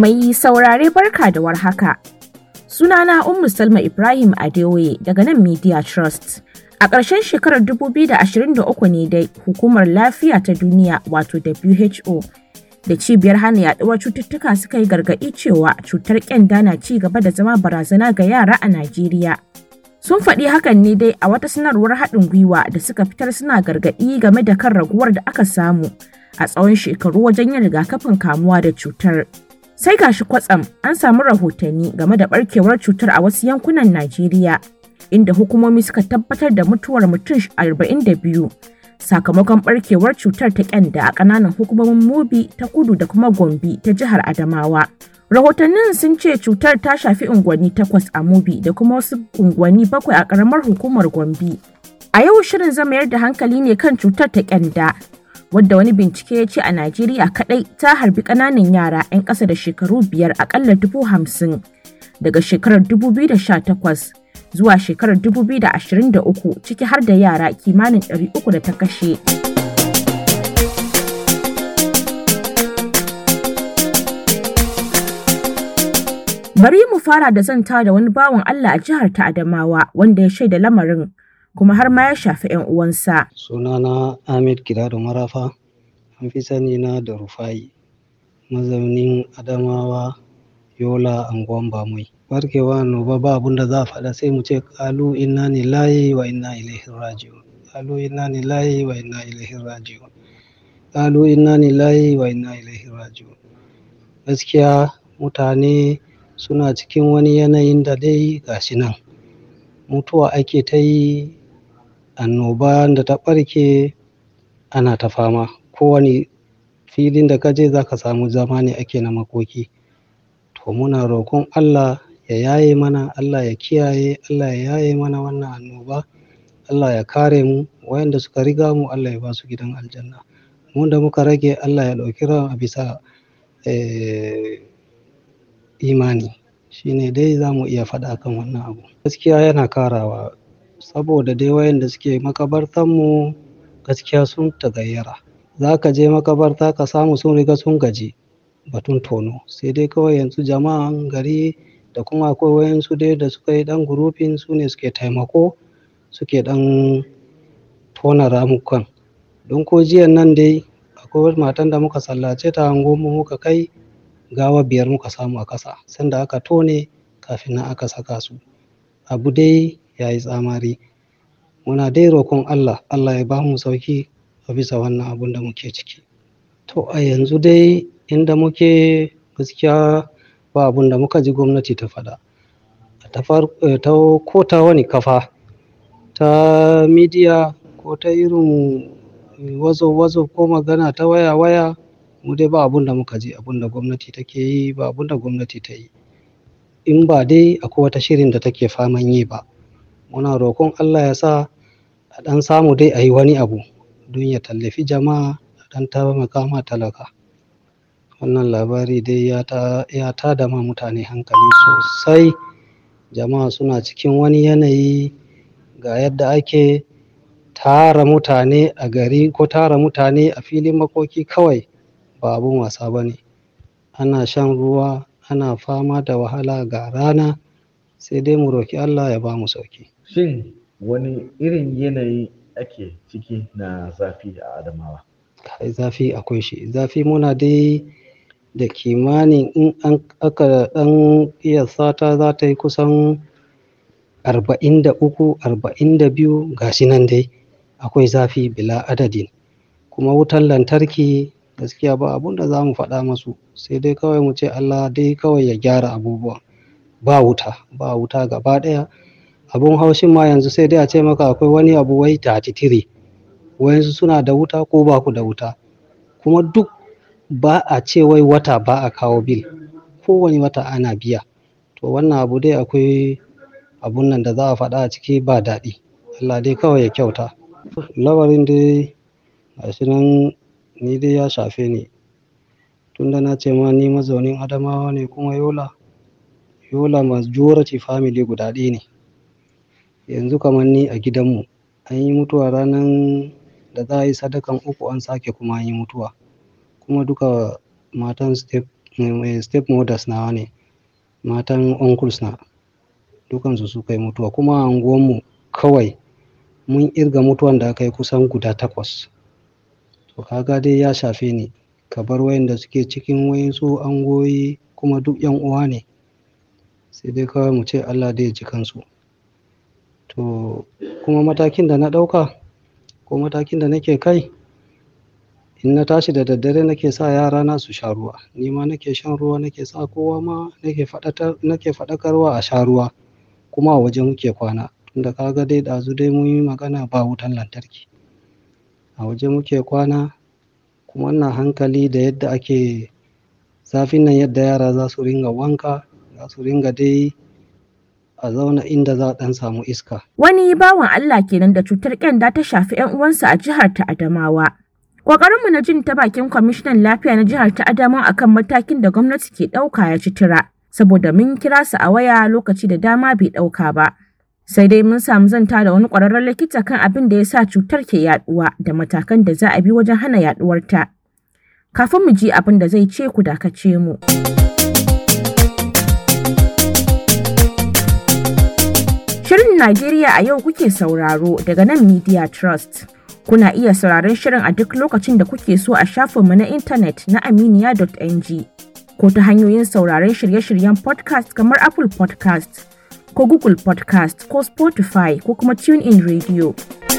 Mai saurare barka da warhaka. Sunana Ummu Salma Ibrahim Adeoye daga nan Media Trust. A ƙarshen shekarar 2023 ne dai Hukumar Lafiya ta Duniya wato WHO da cibiyar hana yaduwar cututtuka suka yi gargaɗi cewa cutar ƙyanda na ci gaba da zama barazana ga yara a Najeriya. Sun faɗi hakan ne dai a wata sanarwar haɗin gwiwa da suka fitar suna gargaɗi game da kan raguwar da aka samu a tsawon shekaru wajen yin rigakafin kamuwa da cutar. Sai gashi kwatsam an samu rahotanni game da ɓarkewar cutar a wasu yankunan Najeriya, inda hukumomi suka tabbatar da mutuwar mutum 42 sakamakon ɓarkewar cutar ta ƙyanda a ƙananan hukumomin Mubi ta kudu da kuma Gombe ta jihar Adamawa. Rahotannin sun ce cutar ta shafi unguwanni takwas a Mubi da kuma wasu unguwanni bakwai a ƙaramar hukumar Gombe. A yau shirin zama mayar da hankali ne kan cutar ta ƙyanda, wadda wani bincike ya ce a Najeriya kaɗai ta harbi ƙananan yara 'yan ƙasa da shekaru biyar aƙalla dubu hamsin daga shekarar 2018 zuwa shekarar 2023 ciki har da yara kimanin 300 da ta kashe. Bari mu fara da zanta da wani bawan Allah a jihar ta Adamawa wanda ya shaida lamarin kuma har ma ya shafi 'yan uwansa. Sunana Ahmed Gidado Marafa, an fi sani na da Rufai, mazaunin Adamawa, Yola, Anguwan Bamai. Barkewa annoba ba abun da za a faɗa sai mu ce ƙalu inna lillahi wa inna ilaihi raji'un. Ƙalu inna lillahi wa inna ilaihi raji'un. Ƙalu inna lillahi wa inna ilaihi raji'un. Gaskiya mutane suna cikin wani yanayin da dai gashi nan. Mutuwa ake ta yi annoba da ta ɓarke ana ta fama. Kowane filin da ka je za ka samu zama ne ake na makoki. To muna roƙon Allah ya yaye mana, Allah ya kiyaye, Allah ya yaye mana wannan annoba. Allah ya kare mu, wayanda suka riga mu Allah ya ba su gidan aljanna. Mu da muka rage Allah ya ɗauki ran a bisa eh, imani. Shi ne dai za mu iya faɗa kan wannan abu. Gaskiya yana karawa saboda dai wayanda suke makabartanmu gaskiya sun tagayyara. Za ka je makabarta ka samu sun riga sun gaji batun tono. Sai dai kawai yanzu jama'an gari da kuma akwai wayansu dai da suka yi ɗan gurufin su ne suke taimako suke ɗan tona ramukan. Don ko jiyan nan dai akwai matan da muka sallace ta anguwanmu muka kai gawa biyar muka samu a ƙasa sanda aka tone kafin nan aka saka su. Abu dai ya yi tsamari. Muna dai roƙon Allah, Allah ya ba mu sauki a bisa wannan abun da muke ciki. To a yanzu dai inda muke gaskiya ba abun da muka ji gwamnati ta faɗa. Ta ta ko ta wani kafa ta midiya ko ta irin wazo wazo ko magana ta waya waya mu dai ba abun da muka ji abun da gwamnati take yi ba abun da gwamnati ta yi. In ba dai akwai wata shirin da take faman yi ba. Muna roƙon Allah ya sa a ɗan samu dai a yi wani abu don ya tallafi jama'a a ɗan taimaka ma talaka. Wannan labari dai ya ta ya tada ma mutane hankali sosai. Jama'a suna cikin wani yanayi ga yadda ake tara mutane a gari ko tara mutane a filin makoki kawai ba abun wasa ba ne. Ana shan ruwa, ana fama da wahala ga rana sai dai mu roƙi Allah ya ba mu sauki. Shin wani irin yanayi ake ciki na zafi a Adamawa? Kai zafi akwai shi. Zafi muna dai da kimanin in an aka ɗan ƙiyasta ta za ta yi kusan arba'in da uku, arba'in da biyu ga shi nan dai akwai zafi bila adadin. Kuma wutan lantarki gaskiya ba abun da za mu faɗa masu sai dai kawai mu ce Allah dai kawai ya gyara abubuwan. Ba wuta, ba wuta gaba ɗaya. Abun haushin ma yanzu sai dai a ce maka akwai wani abu wai thirty three. Wayansu suna da wuta ko ba ku da wuta. Kuma duk ba a ce wai wata ba a kawo bil. Kowane wata ana biya. To wannan abu dai akwai abun nan da za a faɗa a ciki ba daɗi. Allah dai kawai ya kyauta. Lamarin dai gashi nan ni dai ya shafe ni. Tunda na ce ma ni mazaunin Adamawa ne kuma Yola. Yola majority family guda ɗaya ne. Yanzu kamar ni a gidanmu an yi mutuwa ranan da za a yi sadakan uku an sake kuma an yi mutuwa. Kuma duka matan step step mothers nawa ne matan uncles na dukansu su kai mutuwa kuma a unguwanmu kawai mun irga mutuwan da aka yi kusan guda takwas to kaga dai ya shafe ni ka bar wayanda suke cikin wayansu angoyi kuma duk yan uwa ne sai dai kawai mu ce Allah dai ji kansu to kuma matakin da na ɗauka ko matakin da nake kai in na tashi da daddare nake sa yara na su sha ruwa ni ma nake shan ruwa nake sa kowa ma nake faɗakarwa a sha ruwa kuma a waje muke kwana tunda kaga dai ɗazu dai mun yi magana ba wutan lantarki a waje muke kwana kuma ina hankali da yadda ake zafin nan yadda yara za su ringa wanka za su ringa dai a zauna inda za a ɗan samu iska. Wani bawan Allah kenan da cutar ƙyanda ta shafi 'yan uwansa a jihar ta Adamawa. Ƙoƙarinmu na jin ta bakin kwamishinan lafiya na jihar ta Adamawa akan matakin da gwamnati ke ɗauka ya ci tura, saboda mun kira su a waya lokaci da dama bai ɗauka ba. Sai dai mun samu zanta da wani ƙwararren likita kan abin da ya sa cutar ke yaɗuwa da matakan da za a bi wajen hana yaɗuwarta. Kafin mu ji abin da zai ce ku dakace mu. Shirin Najeriya a yau kuke sauraro daga nan Media Trust. Kuna iya sauraron shirin a duk lokacin da kuke so a shafinmu na intanet na aminiya.ng ko ta hanyoyin sauraron shirye-shiryen podcast kamar Apple podcast ko Google podcast ko Spotify ko kuma TuneIn Radio.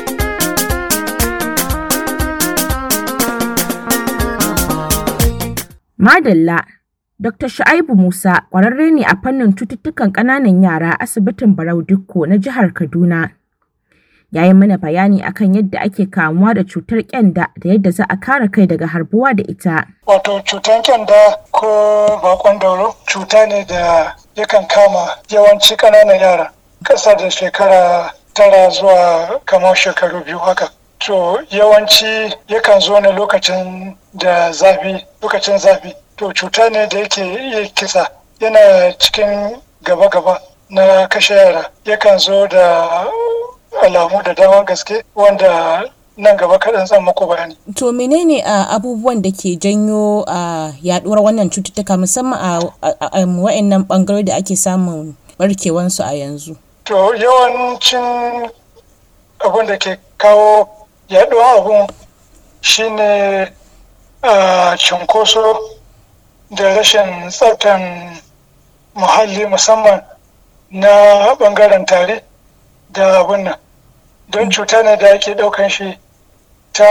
Madalla Dr. Shu'aibu Musa ƙwararre ne a fannin cututtukan ƙananan yara a asibitin Barau Dikko na jihar Kaduna. Ya yi mana bayani akan yadda ake kamuwa da cutar ƙyanda da yadda za a kare kai daga harbuwa da ita. Wato cutar ƙyanda ko bakon dauro cuta ne da yakan kama yawanci ƙananan yara ƙasa da shekara tara zuwa kamar shekaru biyu haka. To yawanci yakan zo ne lokacin da zafi, lokacin zafi. to cuta ne da yake iya kisa yana cikin gaba-gaba na kashe yara yakan zo da alamu da dama gaske wanda nan gaba kaɗan zan muku bayani. To menene a abubuwan da ke janyo a yaduwar wannan cututtuka musamman a wa'annan bangarori da ake samun barkewansu a yanzu? To yawancin abin da ke kawo yaduwar abun shine a cunkoso da rashin tsaftan muhalli musamman na bangaren tare da abin nan don cuta ne da ake daukan shi ta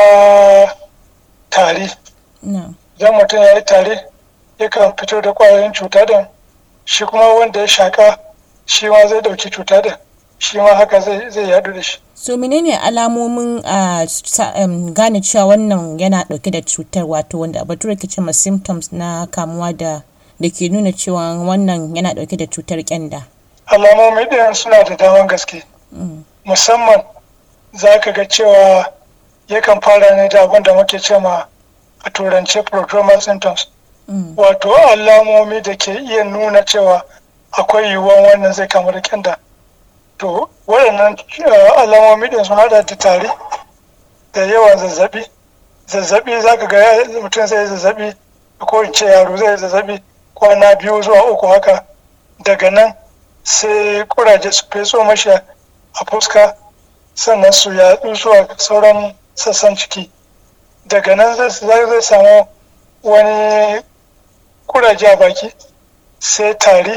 tari idan mutum ya yi tari yakan fito da kwayoyin cuta din shi kuma wanda ya shaka shi ma zai dauki cuta din shi ma haka zai yadu da shi so menene alamomin a gane cewa wannan yana dauke da cutar wato wanda a bature ke cewa symptoms na kamuwa da da ke nuna cewa wannan yana dauke da cutar kyanda alamomi ɗin suna da daman gaske musamman za ka ga cewa yakan fara ne da abin da muke cewa a turance prodromal symptoms wato alamomi da ke iya nuna cewa akwai yiwuwan wannan zai kamu da kyanda to waɗannan alamomi ɗin sun haɗa da tari da yawan zazzabi zazzabi za ka ga mutum zai zazzabi ko in ce yaro zai zazzabi kwana biyu zuwa uku haka daga nan sai kuraje su feso mashi a fuska sannan su yaɗu zuwa sauran sassan ciki daga nan zai samu wani kuraje a baki sai tari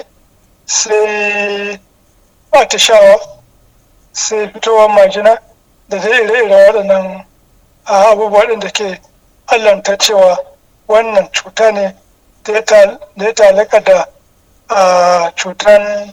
sai atishawa sai fitowar majina da zai ire-ire waɗannan abubuwa ɗin da ke allanta cewa wannan cuta ne da ya talaka da cutan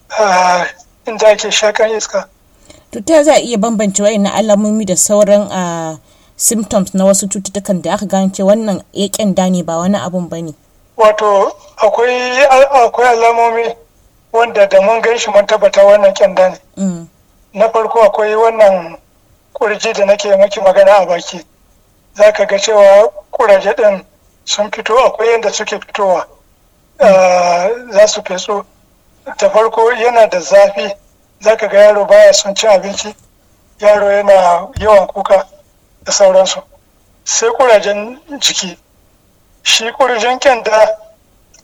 inda ake shakan iska. Cuta za a iya bambance wa'in alamomi da sauran symptoms na wasu cututtukan da aka gane wannan ya kyanda ne ba wani abun ba ne. Wato akwai alamomi wanda da mun gan shi mun tabbata wannan kyanda ne. Na farko akwai wannan kurji da nake maki magana a baki. Za ka ga cewa kuraje ɗin sun fito akwai yadda suke fitowa. Za su feso. Da farko yana da zafi. Za ka ga yaro baya son cin abinci. Yaro yana yawan kuka da sauransu. Sai kurajen jiki. Shi kurjin kyanda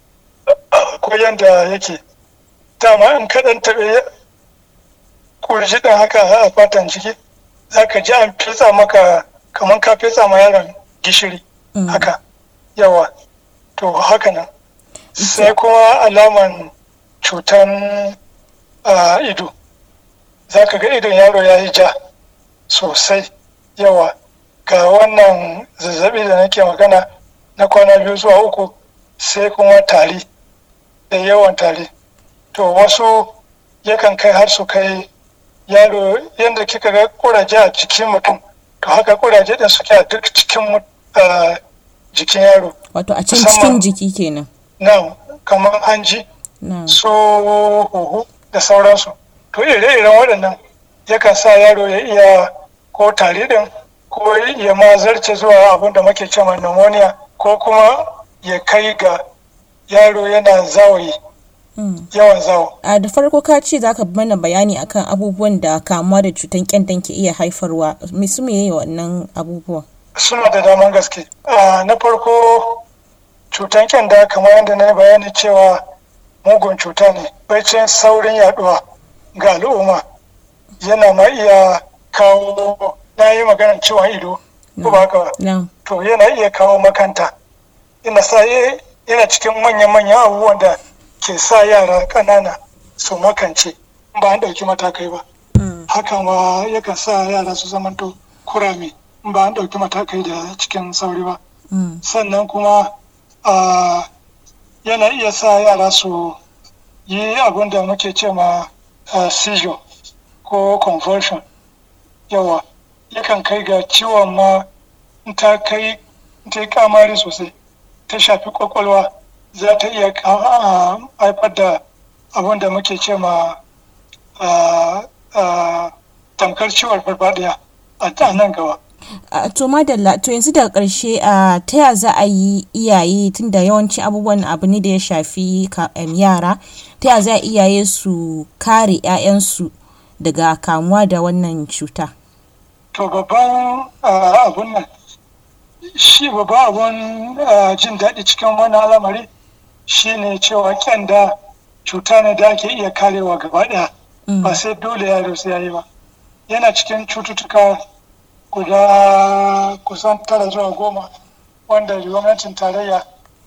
akwai yadda yake dama in kaɗan taɓe kurji ɗin haka a fatan ciki za ka ji an fetsa maka kamar ka fetsa ma yaron gishiri haka yawa to haka nan sai kuma alaman cutan ido za ka ga idon yaro ya yi ja sosai yawa ga wannan zazzabi da nake magana na kwana biyu zuwa uku sai kuma tari da yawan tari to wasu yakan kai har su kai yaro yadda kika ga kuraje a jikin mutum to haka kuraje din suke a duk cikin jikin yaro wato a can cikin jiki kenan na kamar hanji su huhu da sauransu to ire-iren waɗannan yakan sa yaro ya iya ko tari din ko ya ma zarce zuwa abin da muke cewa pneumonia ko kuma ya kai ga yaro yana zawayi yawan zawo. A da farko ka ce za ka mana bayani akan abubuwan da kamuwa da cutar kyandan ke iya haifarwa. Me su me wannan abubuwan? Suna da daman gaske. Na farko cutar kyanda kamar yadda na yi bayani cewa mugun cuta ne. Baicin saurin yaduwa ga al'umma yana ma iya kawo na yi maganar ciwon ido. Ko ba haka ba? To yana iya kawo makanta. Yana sa yana cikin manyan-manyan abubuwan da ke sa yara ƙanana su makance ba an ɗauki matakai ba. Haka ma yakan sa yara su zamanto kurame ba an ɗauki matakai da cikin sauri ba. Sannan kuma yana iya sa yara su yi abin da muke ce ma seizure ko convulsion. Yawa, yakan kai ga ciwon ma ta kai ta kamari sosai ta shafi kwakwalwa. za ta iya haifar da abin da muke ce ma tamkar ciwon farfadiya a nan gaba. to madalla to yanzu daga ƙarshe ta ya za a yi iyaye tunda yawanci abubuwan abu ne da ya shafi yara ta ya za a iyaye su kare 'ya'yansu daga kamuwa da wannan cuta to babban abun nan shi babban abun jin daɗi cikin wani al'amari shine cewa kyanda cuta ne da ake iya karewa gaba ɗaya ba sai dole yaro sai yayi ba yana cikin cututtuka guda kusan tara zuwa goma wanda gwamnatin tarayya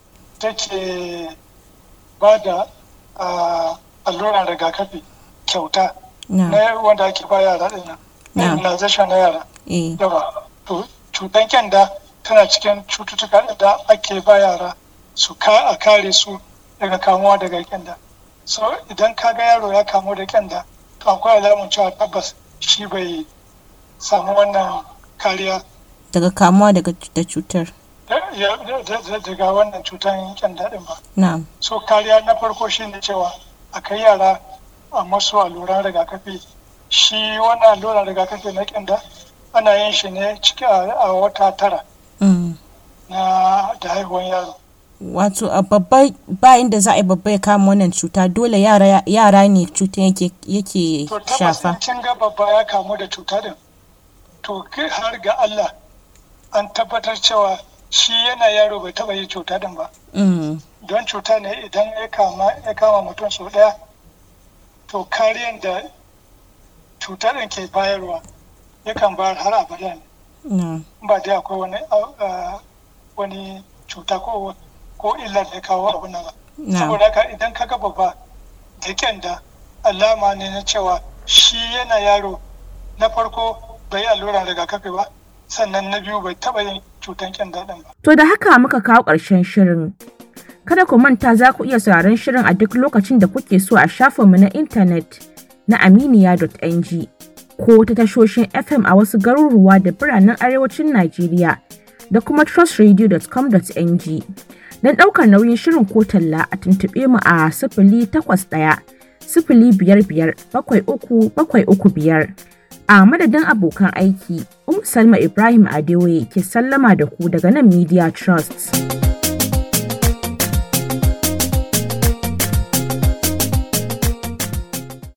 take ba da alluran rigakafi kyauta na wanda ake ba yara ɗin nan immunization na yara yawa to cutan kyanda tana cikin cututtuka da ake ba yara su ka a kare su daga kamuwa daga kyanda so idan ka ga yaro ya kamu da kyanda to akwai alamun cewa tabbas shi bai samu wannan kariya daga kamuwa daga da cutar daga wannan cutar kyanda din ba na'am so kariya na farko shine cewa a kai yara a masu alluran rigakafi shi wannan alluran rigakafi na kyanda ana yin shi ne ciki a wata tara na da haihuwan yaro wato a babba bayan da za a yi babba ya kama wannan cuta dole yara yara ne cuta yake yake shafa to kin ga babba ya kamu da cuta din to kai har ga Allah an tabbatar cewa shi yana yaro bai taba yi cuta din ba don cuta ne idan ya kama ya kama mutum sau daya to kariyan da cuta din ke bayarwa yakan bayar har abada ne ba dai akwai wani wani cuta ko ko illar da kawo abin nan ba saboda haka idan ka ga babba da kyanda alama ne na cewa shi yana yaro na farko bai allura rigakafi ba sannan na biyu bai taba yin cutan kyanda din ba To da haka muka kawo ƙarshen shirin. Kada ku manta za ku iya sauraron shirin a duk lokacin da kuke so a shafinmu na intanet na aminiya.ng ko ta tashoshin FM a wasu garuruwa da biranen arewacin Najeriya da kuma trustradio.com.ng. Don ɗaukar nauyin shirin ko talla a tuntuɓe mu a sifili takwas ɗaya sifili biyar biyar bakwai uku bakwai uku biyar. A madadin abokan aiki, Umu Salma Ibrahim Adewoye ke sallama da ku daga nan Media Trust.